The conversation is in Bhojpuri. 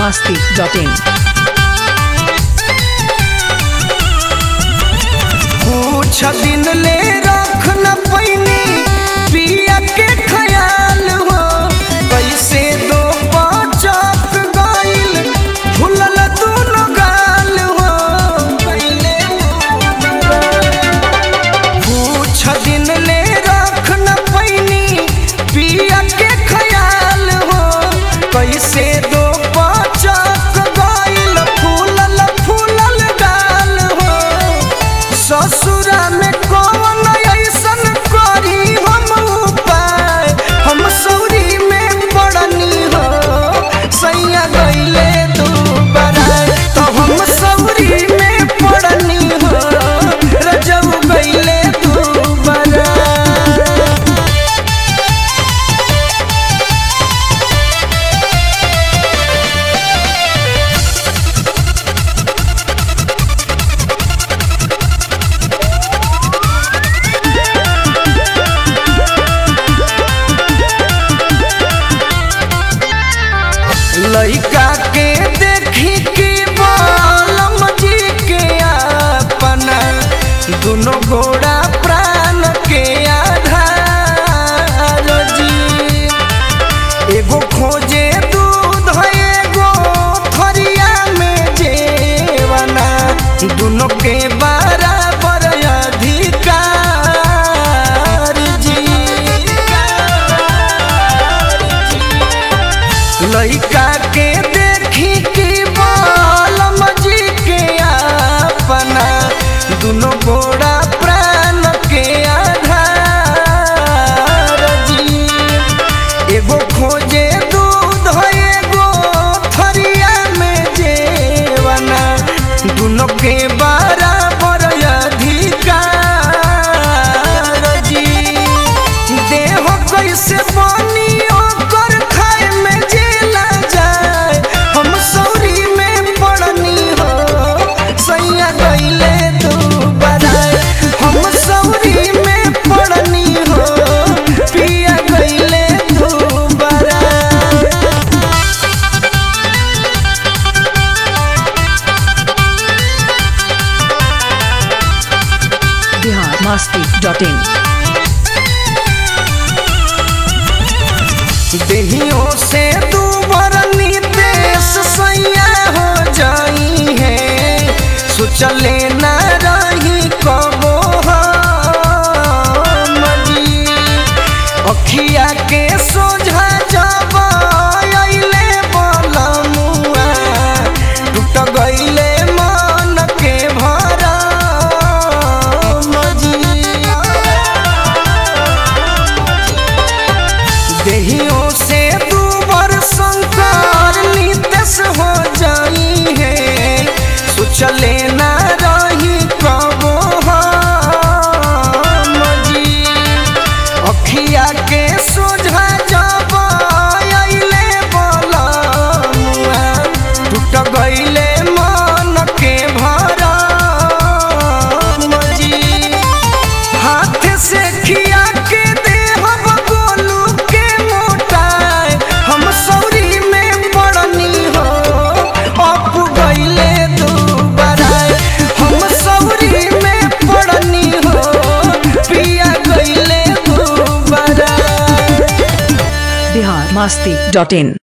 masti.in. कुछ दिन ले रख न पैनी पिया के ख्याल हो कैसे दो पाचक गइल भूलल दोनों गाल हो कैले कुछ दिन ले रख न पैनी पिया के ख्याल हो कैसे दो पाचक गइल फूलल फूलल गाल हो ससुरा में कौन ऐसन करी हम उपाय हम सौरी में पड़नी हो सैया गईले तू बराय तो हम सौरी में पड़नी हो रजब गईले तू बराय लइका के देखी के बालम जी के अपना दोनों घोड़ा प्राण के आधार जी एगो खोजे दूध एगो थरिया में जेवना दोनों के बराबर अधिकार जी लइका के देखी के बालम जी के अपना दोनों गोड़ा प्राण के आधार जी एगो खोजे दूध एगो थरिया में जेवना दोनों के बराबर अधिकार जी देह कैसे बनी ओकर खाए में जेला जाए हम सौरी में पड़नी हो सैया गईले तू बराए हम सौरी में पड़नी हो पिया गईले तू बराए Bihar masti.in. देहियों से तू बरनी देश सैया हो जाई है सोचले न रही कबो हम जी अखिया के सोझा जब अइले बलमुआ टूट गइले मन के भरम जी देहियों से दूबर शंकर नितेश हो जाई है सोचले न रही कबो हम जी अखिया के सोझा जब अइले बलमुआ टूट गइले मन के भरम जी हाथ से खिया के दे हम गोलू के मोटाए हम सौरी में पड़नी हो अप गईले दू बराए हम सौरी में पड़नी हो पिया गईले दू बराए Bihar masti.in.